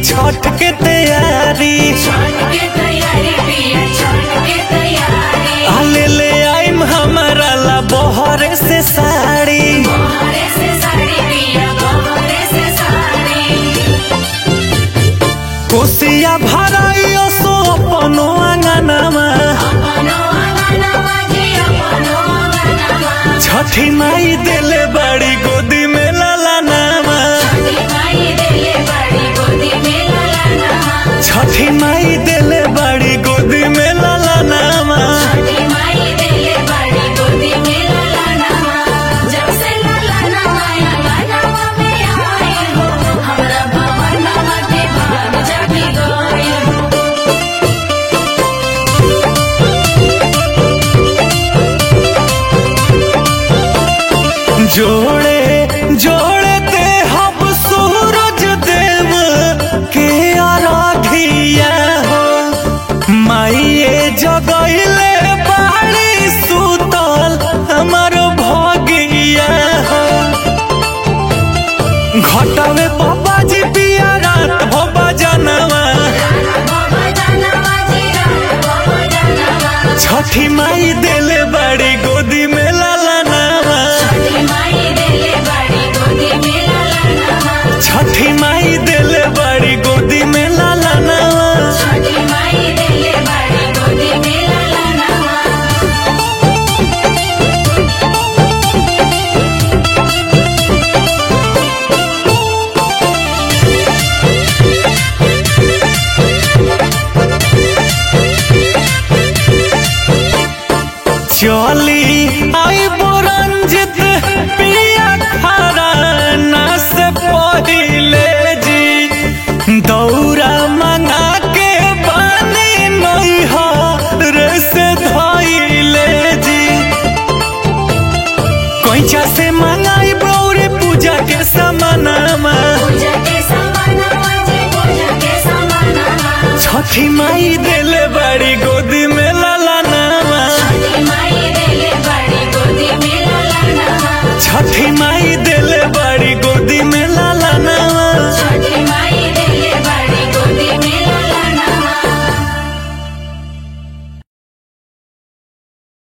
छठ के तैयारी छठ के तैयारी पिया छठ के तैयारी आले ले आइम हमारा ला बहरे से साड़ी बहरे से साड़ी पिया बहरे से साड़ी कोसिया भराइयो सो अपनो आंगनमा अपनो अंगनवा जी अपनो अंगनवा छठी माई देले बड़ी गोदी में लाला नामा छठी माई देले बड़ी गोदी में ललनवा छठी माई देले बड़ी गोदी में लाला नामा छठी माई देले बड़ी गोदी में ललनवा जब से ललनवा अंगनवा में आए हो हमरा भवनवा के भाग जागी गए हो जोड़े जोड़े ते हम सूरज देव के आराधिया हो माइये जगैले बाड़ी सुतल हमर भगिया हो घटवे बाबा जी पिया रात हो बजनवा बाबा जानवा जी बाबा जानवा छठी माई देले बड़ी गोदी में लाला नामा छठी माई देले बड़ी गोदी में ललनवा छठी माई देले बड़ी गोदी में लाला नामा छठी माई देले बड़ी गोदी में ललनवा चली आई बुरंजित पिया खरा ना से पहिले जी दौरा मंगा के पानी नहीं हो रे से धोइले जी कोइचा से मंगाई बौरे पूजा के समानामा पूजा के समानवा जी पूजा के समानवा छठी माई दे